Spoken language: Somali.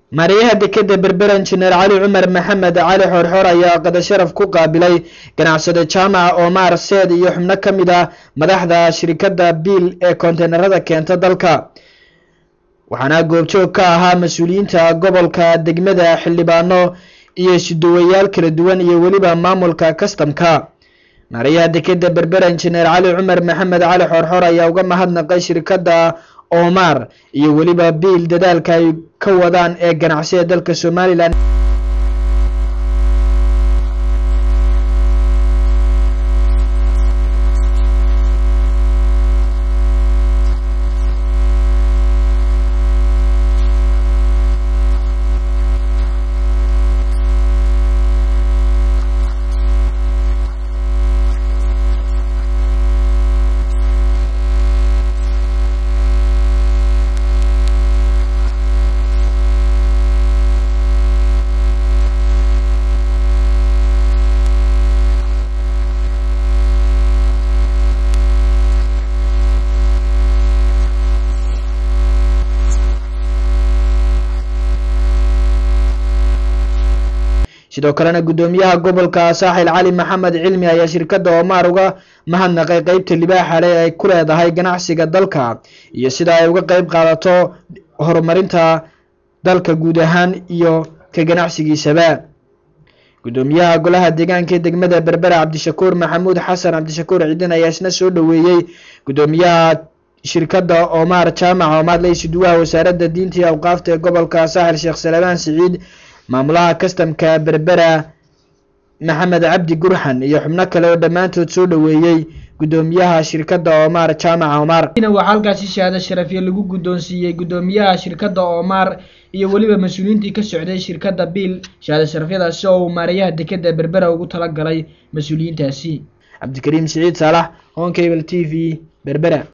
maariyaha dekeda berbera injineer cali cumar maxamed cali xoorxoor ayaa qadasharaf ku qaabilay ganacsade jaamaca omar seed iyo xubno ka mid ah madaxda shirikadda biil ee konteynerada keenta dalka waxaana goobjoog ka ahaa mas-uuliyiinta gobolka degmada xildhibaano iyo isuduwayaal kala duwan iyo weliba maamulka kastamka maariyaha dekeda berbera injineer cali cumar maxamed cali xoorxoor ayaa uga mahadnaqay shirikadda omar iyo weliba biil dadaalka ay ka wadaan ee ganacsiga dalka somalilan sidoo kalena guddoomiyaha gobolka saaxil cali maxamed cilmi ayaa shirkadda omar uga mahadnaqay qeybta libaaxa leh ay ku leedahay ganacsiga dalka iyo sida ay uga qeyb qaadato horumarinta dalka guud ahaan iyo ka ganacsigiisaba guddoomiyaha golaha deegaanka ee degmada berbera cabdishakuur maxamuud xasan cabdishakuur ciidin ayaa isna soo dhoweeyey guddoomiyaha shirkadda omar jaamaca omar laysuduwaha wasaaradda diinta iyo awqaafta ee gobolka saaxil sheekh salebaan siciid maamulaha kastamka berbera maxamed cabdi gurxan iyo xubno kale oo dhammaantood soo dhoweeyey guddoomiyaha shirkadda omar jaamaca omar waxaa halkaasi shahaado sharafyo lagu guddoonsiiyey guddoomiyaha shirkadda omar iyo weliba mas-uuliyiintii ka socday shirkadda biil shahaado sharafyadaasi oo uu maarayaha dekeda berbera ugu talagalay mas-uuliyiintaasi cabdikariim siciid saalax honkable t v berbera